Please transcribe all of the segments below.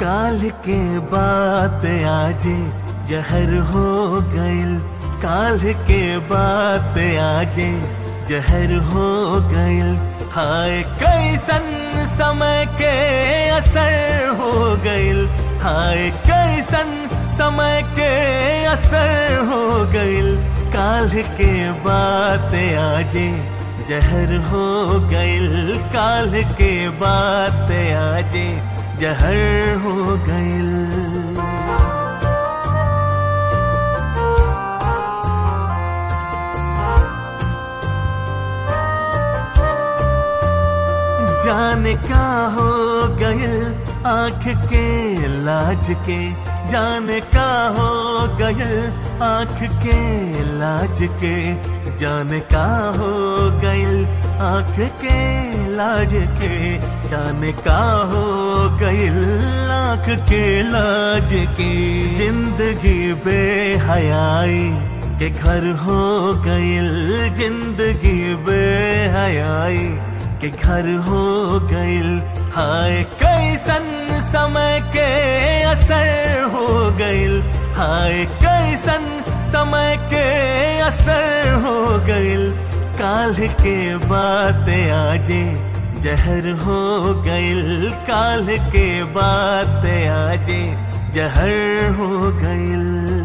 काल के बात आजे जहर हो गइल काल के बात आजे जहर हो गइल हाय कैसन समय के असर हो गइल हाय कैसन समय के असर हो गइल काल के बात आजे जहर हो गइल काल के बात आजे जहर हो गइल जाने का हो गइल आंख के लाज के जाने का हो गइल आंख के लाज के जाने का हो गइल आंख के लाज के जाने का हो गइल आंख के लाज के जिंदगी बेहयाई के घर हो गइल जिंदगी बेहयाई के घर हो गइल हाय कैसन समय के असर हो गइल हाय कैसन समय के असर हो गइल काल के बात आजे जहर हो गइल काल के बात आजे जहर हो गइल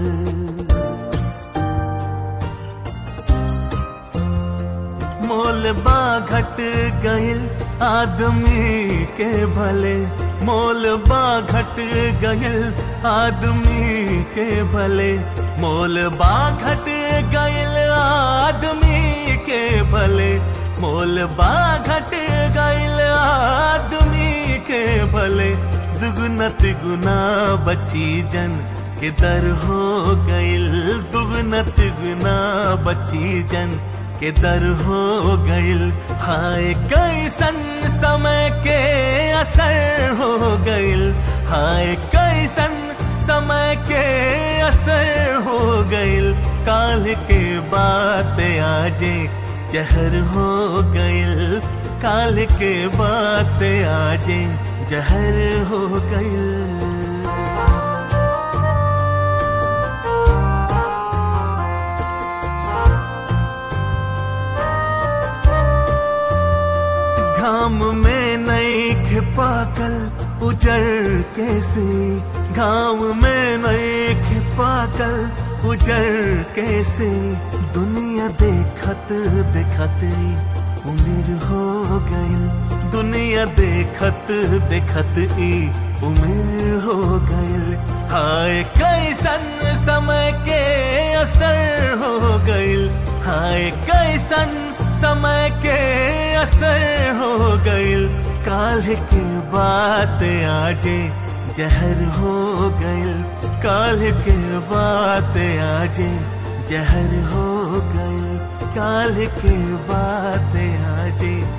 मोल बा घट गइल आदमी के भले मोल बा घट गइल आदमी के भले मोल बा घट गइल आदमी के भले मोल बा घट गइल आदमी के भले दुगुना तिगुना बची जन के दर हो गइल दुगुना तिगुना बची जन के दर हो गइल हाय कैसन समय के असर हो गइल हाय कैसन समय के असर हो गइल काल के बात आजे जहर हो गइल काल के बात आजे जहर हो गइल घाम में नई खिपाकल उजर कैसे घाम में नई खिपाकल उजर कैसे दुनिया देखत देखत उम्र हो गइल दुनिया देखत देखत ई उम्र हो गइल हाय कैसन समय के असर हो गइल हाय कैसन समय के असर हो गइल काल के बात आजे जहर हो गइल काल के बात आजे जहर हो गइल काल के बात आजे